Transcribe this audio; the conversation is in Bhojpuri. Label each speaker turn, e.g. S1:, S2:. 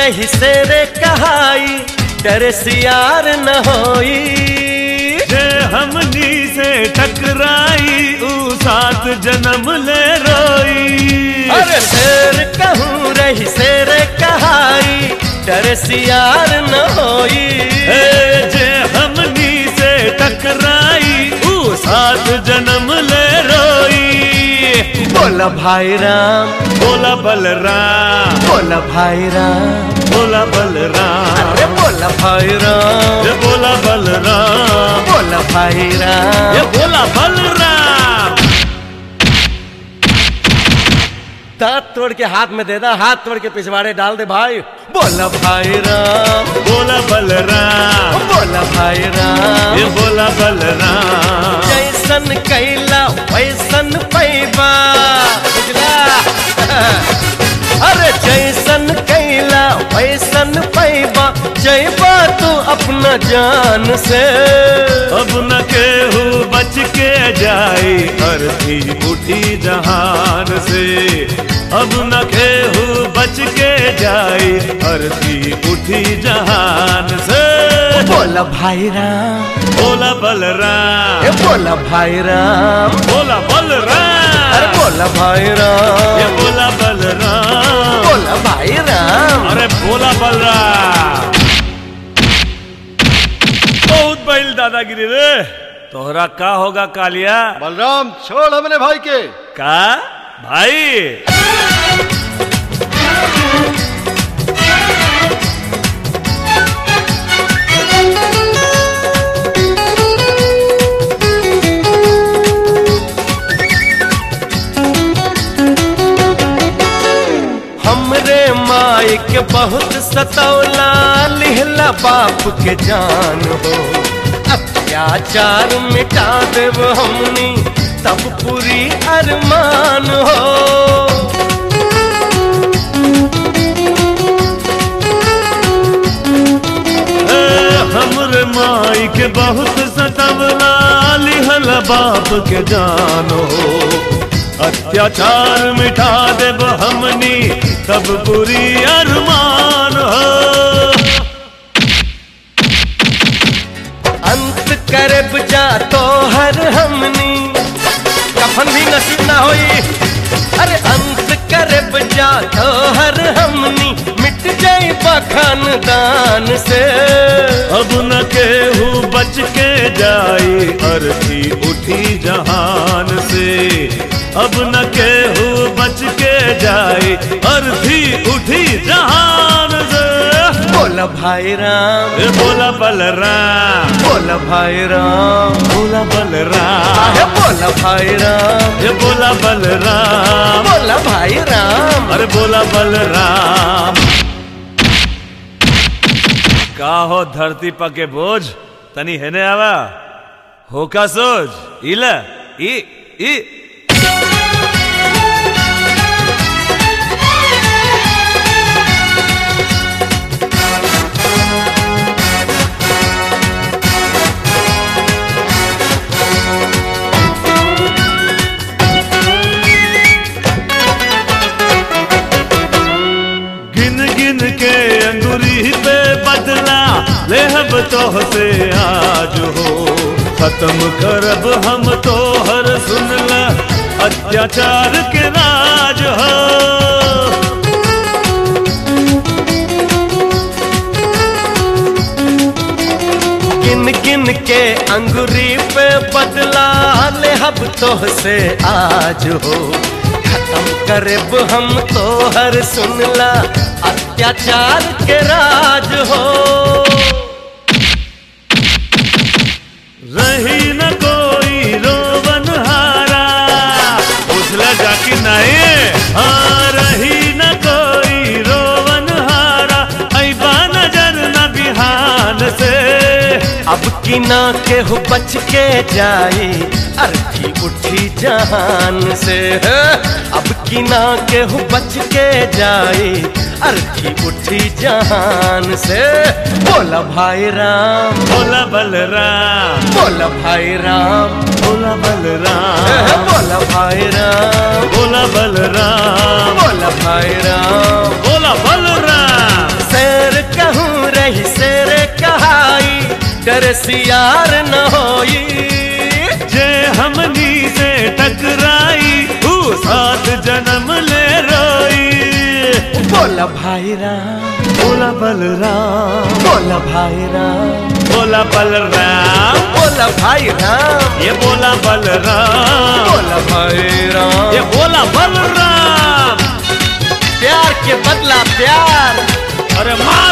S1: रही से रे कहाई डर सियार न होई
S2: जे हमनी से टकराई ऊ सात जन्म ले रोई
S1: अरे शेर कहूँ रही से रे कहाई डर सियार न होई
S2: ए, जे हमनी से टकराई ऊ सात जन्म ले रोई
S1: बोला भाई राम
S2: बोला बलराम
S1: बोला भाई राम
S2: बोला बलराम
S1: अरे बोला भाई राम
S2: ये बोला बलराम
S1: बोला भाई राम
S2: ये बोला बलराम
S1: दांत तोड़ के हाथ में दे दा हाथ तोड़ के पिछवाड़े डाल दे भाई बोला भाई राम
S2: बोला बलराम
S1: बोला भाई राम
S2: ये बोला बलराम
S1: जैसन कैला वैसन पैबा बुझला अरे जैसन कैला वैसन पैबा जैबा तू अपना जान से
S2: अब न केहू बच के जाए अर्थी उठी जहान से अब न केहू बच के जाए अर्थी उठी जहान से
S1: बोला भाई राम
S2: बोला बलराम
S1: ए बोला भाई राम
S2: बोला
S1: अरे
S2: बलराम
S1: बोला भाई
S2: ये
S1: राम
S2: बोला बलराम
S1: बोला भाई राम
S2: अरे बोला बलराम बहुत बैल दादागिरी रे तोहरा का होगा कालिया
S3: बलराम छोड़ हमने भाई के
S2: का भाई
S1: हमरे माई के बहुत सतौला लिहला बाप के जान हो अत्याचार मिटा देव हमनी तब पूरी अरमान हो
S2: ए, हमरे माई के बहुत सतवला लिहल बाप के जानो अत्याचार मिटा देब हमनी तब पूरी अरमान हो
S1: अंत करब जा तो हर हमनी कफन भी नसीब ना होई अरे अंत करब जा तो हर हमनी मिट जाई खानदान से
S2: अब न केहू बच के जाई अर्थी उठी जहान से अब न केहू बच के जाई अर्थी उठी जहान से
S1: बोला भाई राम
S2: ए बोला बलराम
S1: बोला भाई राम
S2: बोला बलराम
S1: आहे बोला भाई राम
S2: ये बोला बलराम
S1: बोला भाई राम
S2: अरे बोला बलराम का हो धरती पके बोझ तनी हेने आवा होका सोच इला ई ई गिन गिन के अंगुरी पे बदला लेहब तोह से आज हो खत्म करब हम तोहर सुनला अत्याचार के राज हो
S1: किन किन के अंगुरी पे बदला ले हब तोह से आज हो खत्म करब हम तोहर सुनला अत्याचार के राज हो
S2: रही न कोई रोवन हारा उसला जाकी नहीं हाँ रही न कोई रोवन हारा ऐबा नजर न बिहान से
S1: अब की ना के हो बच के जाए अर्थी उठी जहान से अब की ना के हो बच के जाए अर्थी उठी जहान से बोला भाई राम
S2: बोला बलराम
S1: बोला भाई राम
S2: बोला बलराम
S1: बोला भाई राम
S2: बोला बलराम
S1: बोला भाई राम
S2: बोला बलराम
S1: से डर सियार न होई
S2: जे हमनी से टकराई ऊ सात जन्म ले रोई
S1: बोला भाई राम
S2: बोला बलराम
S1: बोला भाई राम
S2: बोला बलराम
S1: बोला भाई राम
S2: ये बोला बलराम
S1: बोला भाई राम
S2: ये बोला बलराम
S1: प्यार के बदला प्यार
S2: अरे माँ